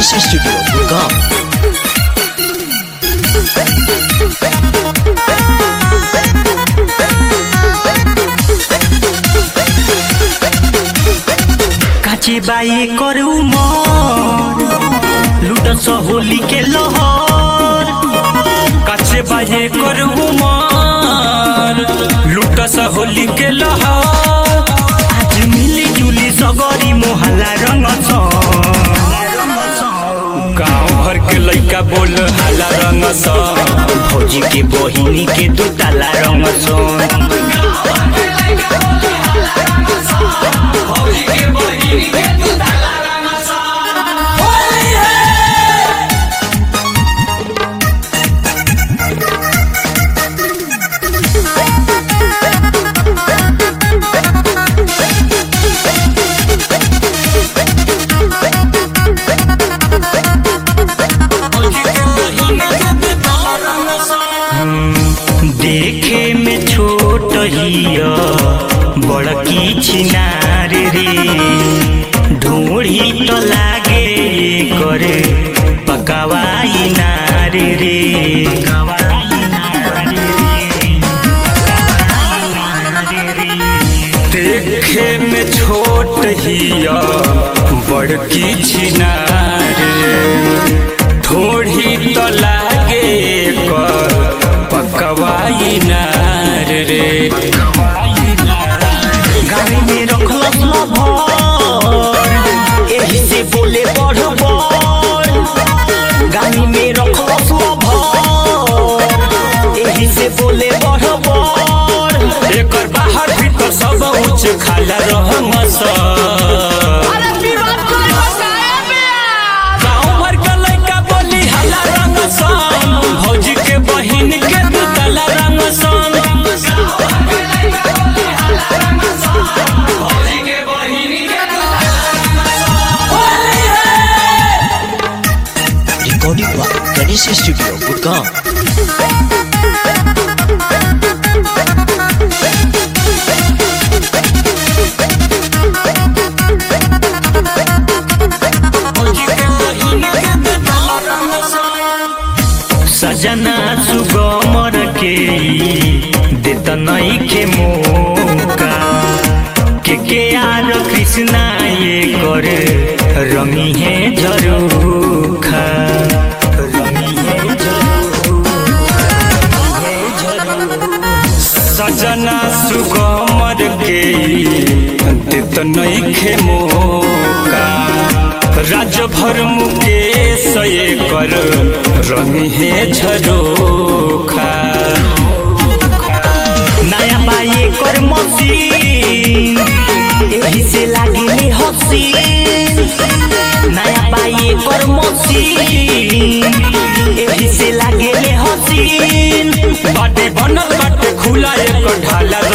Ganesh studio Gurgaon काची बाई करू मोर लुट होली के लहर काचे बाई करू मोर लुट होली के लहर आज मिली जुली सगरी मोहल्ला रंग गाँव भर के लइका बोल हाला रंग भौजी के बहिनी के दू ताला रंग देखे में छोट हिया बड़की छिनार रे ढूढ़ी तो लागे करे पकावाई नार रे देखे में छोट हिया बड़की छिनार रे थोड़ी तो लागे कर पकवाई नार रे गाड़ी में रखलस लभर एही से बोले बढ़ बढ़ गाड़ी में रखलस लभर एही से बोले बढ़ बढ़ एकर बाहर भीतर सब उच्च खाला रहम गाँव भर के लइका बोली हला रंग सन भौजी के बहिन के दुतला रंग सन रिकॉर्डिंग हुआ गणेश स्टूडियो गुड़गांव सजना सुगमर के देत नई के मौका के के आर कृष्णा ये कर रंगी है झरोखा रंगी है सजना सुगमर के देत नई के मौका राज भर मुकेश ये कर रंगी है झरोखा नया बाई कर मशीन एही से लागिले हसीन नया बाई कर मशीन एही से लागिले हसीन बाटे बनल बाटे खुला एक ढाला